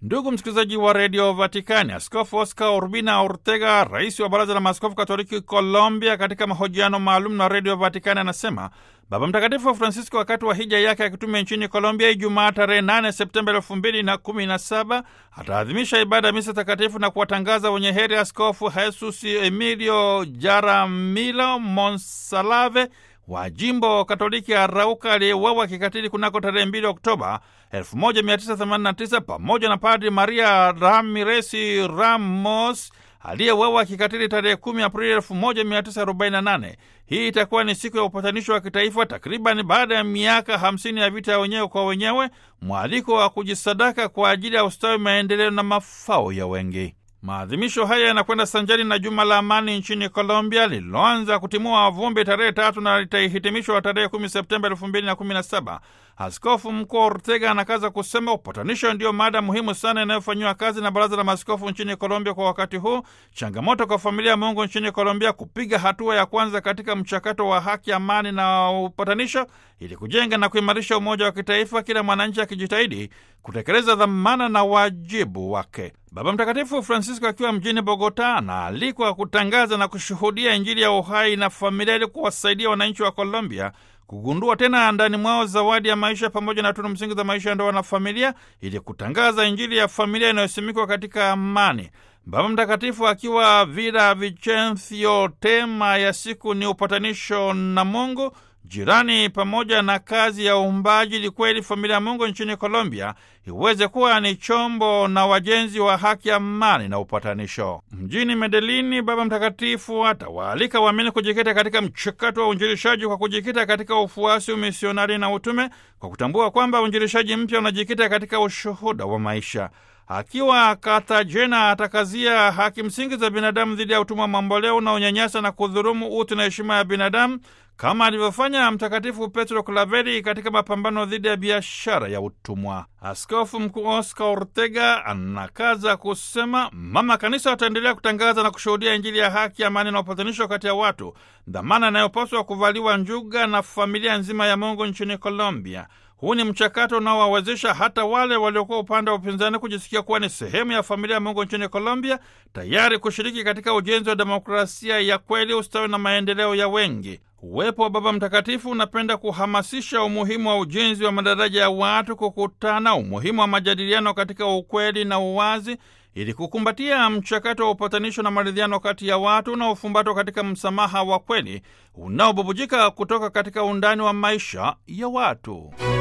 Ndugu msikilizaji wa redio Vatikani, Askofu Oscar Urbina Ortega, rais wa baraza la maaskofu katoliki Colombia, katika mahojiano maalum na redio Vatikani anasema Baba Mtakatifu Francisco wakati wa hija yake ya kitume nchini Colombia Ijumaa tarehe 8 Septemba elfu mbili na kumi na saba ataadhimisha ibada ya misa takatifu na kuwatangaza wenye heri Askofu Jesus Emilio Jaramillo Monsalve wa jimbo Katoliki Arauka aliyeuawa kikatili kunako tarehe 2 Oktoba 1989 pamoja na Padri Maria Ramiresi Ramos aliyeuawa kikatili tarehe 10 Aprili 1948. Hii itakuwa ni siku ya upatanisho wa kitaifa takriban baada ya miaka 50 ya vita ya wenyewe kwa wenyewe, mwaliko wa kujisadaka kwa ajili ya ustawi, maendeleo na mafao ya wengi. Maadhimisho haya yanakwenda sanjari na juma la amani nchini Colombia lililoanza kutimua vumbi tarehe tatu na litahitimishwa tarehe kumi Septemba elfu mbili na kumi na saba. Askofu Mkuu Ortega anakaza kusema upatanisho ndiyo mada muhimu sana inayofanyiwa kazi na Baraza la Maaskofu nchini Colombia kwa wakati huu, changamoto kwa familia ya Mungu nchini Colombia kupiga hatua ya kwanza katika mchakato wa haki, amani na upatanisho ili kujenga na kuimarisha umoja wa kitaifa, kila mwananchi akijitahidi kutekeleza dhamana na wajibu wake. Baba Mtakatifu Francisco akiwa mjini Bogota anaalikwa kutangaza na kushuhudia Injili ya uhai na familia ili kuwasaidia wananchi wa Colombia kugundua tena ndani mwao zawadi ya maisha pamoja na tunu msingi za maisha ya ndoa na familia ili kutangaza Injili ya familia inayosimikwa katika amani. Baba Mtakatifu akiwa Villa Vicencio, tema ya siku ni upatanisho na Mungu jirani pamoja na kazi ya uumbaji, ili kweli familia ya Mungu nchini Colombia iweze kuwa ni chombo na wajenzi wa haki, amani na upatanisho. Mjini Medellini, Baba Mtakatifu atawaalika waamini kujikita katika mchakato wa uinjilishaji kwa kujikita katika ufuasi, umisionari na utume, kwa kutambua kwamba uinjilishaji mpya unajikita katika ushuhuda wa maisha. Akiwa Cartagena atakazia haki msingi za binadamu dhidi ya utumwa mamboleo unaonyanyasa na kudhurumu utu na heshima ya binadamu kama alivyofanya Mtakatifu Petro Klaveri katika mapambano dhidi ya biashara ya utumwa. Askofu Mkuu Oscar Ortega anakaza kusema Mama Kanisa wataendelea kutangaza na kushuhudia Injili ya haki, amani na upatanisho kati ya watu, dhamana inayopaswa kuvaliwa njuga na familia nzima ya Mungu nchini Colombia. Huu ni mchakato unaowawezesha hata wale waliokuwa upande wa upinzani kujisikia kuwa ni sehemu ya familia ya Mungu nchini Colombia, tayari kushiriki katika ujenzi wa demokrasia ya kweli, ustawi na maendeleo ya wengi. Uwepo wa Baba Mtakatifu unapenda kuhamasisha umuhimu wa ujenzi wa madaraja ya watu kukutana, umuhimu wa majadiliano katika ukweli na uwazi, ili kukumbatia mchakato wa upatanisho na maridhiano kati ya watu unaofumbatwa katika msamaha wa kweli unaobubujika kutoka katika undani wa maisha ya watu.